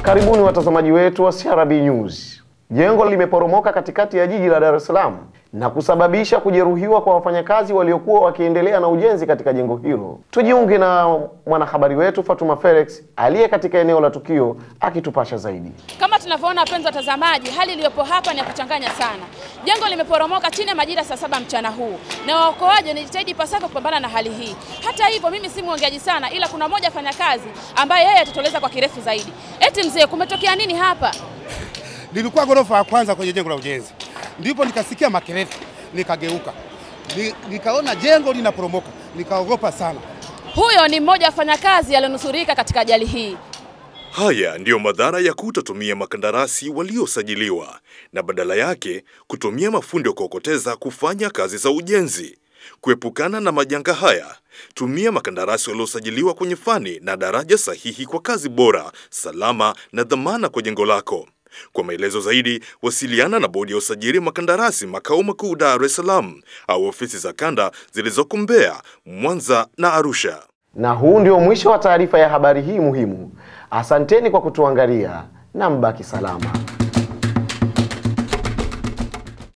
Karibuni watazamaji wetu wa CRB News. Jengo limeporomoka katikati ya jiji la Dar es Salaam na kusababisha kujeruhiwa kwa wafanyakazi waliokuwa wakiendelea na ujenzi katika jengo hilo. Tujiunge na mwanahabari wetu Fatuma Felix aliye katika eneo la tukio akitupasha zaidi. Kama tunavyoona wapenzi watazamaji, hali iliyopo hapa ni ya kuchanganya sana. Jengo limeporomoka chini ya majira saa saba mchana huu, na waokoaji wanajitahidi ipasavyo kupambana na hali hii. Hata hivyo, mimi si mwongeaji sana, ila kuna mmoja afanyakazi ambaye yeye atatueleza kwa kirefu zaidi. Eti mzee, kumetokea nini hapa? Nilikuwa ghorofa ya kwanza kwenye jengo la ujenzi, ndipo nikasikia makelele, nikageuka, Ni- nikaona jengo linaporomoka, nikaogopa sana. Huyo ni mmoja wa wafanyakazi alionusurika katika ajali hii. Haya ndiyo madhara ya kutotumia makandarasi waliosajiliwa na badala yake kutumia mafundi wa kuokoteza kufanya kazi za ujenzi. Kuepukana na majanga haya, tumia makandarasi waliosajiliwa kwenye fani na daraja sahihi kwa kazi bora, salama na dhamana kwa jengo lako. Kwa maelezo zaidi, wasiliana na bodi ya usajili makandarasi makao makuu Dar es Salaam au ofisi za kanda zilizoko Mbeya, Mwanza na Arusha. Na huu ndio mwisho wa taarifa ya habari hii muhimu. Asanteni kwa kutuangalia na mbaki salama.